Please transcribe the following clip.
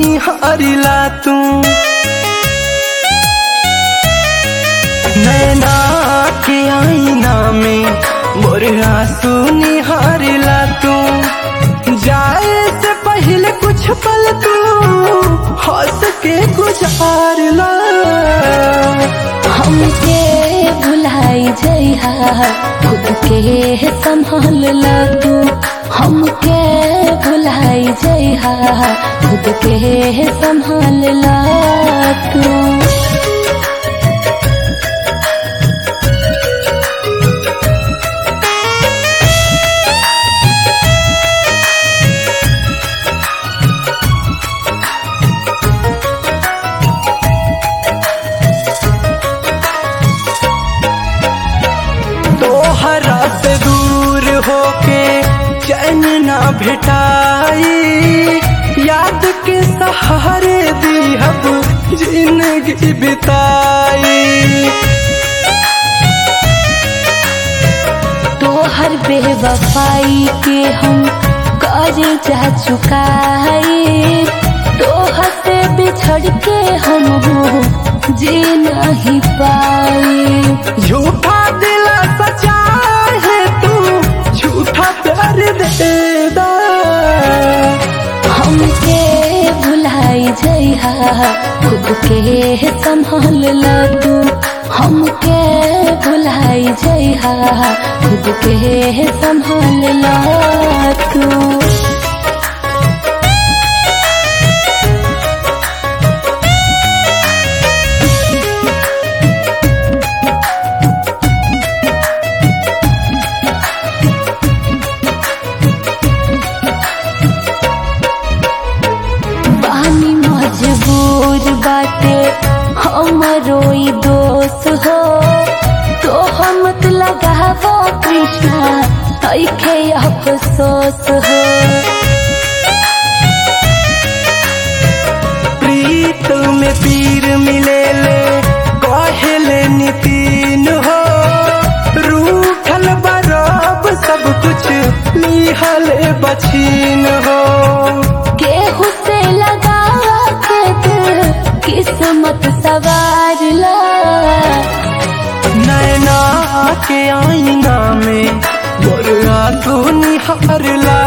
निहारिला तू नैना के आईना में मोर आंसू निहारिला तू जाए से पहले कुछ पल तू हंस के गुजारला हमके भुलाई जइहा खुद के संभाल ला तू हमके भुलाई जइहा खुद के संभाल ला तू तोहरा से दूर होके चैन ना भेटाई याद के सहारे दिहब जिंदगी बिताई तोहर बेवफाई के हम कर जा चुकाए तोहर से बिछड़ के हम जी नहीं पाए झूठा दिल सचा है तू झूठा प्यार देदा हमके भुलाई जइहा खुद के संभाल ला तू हमके भुलाई जइहा खुद के संभाल ला तू पानी मजबूर बाटे हमरो ई दोस्त हो तो हम मत लगावो कृष्णा ऐखे अफसोस हो प्रीत में पीर मिले ले कहले नितीन हो रूठल बरब सब कुछ निहल बछीन हो केहू से लगा के दिल किस्मत सवार ला नैना के आईना में मोर आंसू निहारला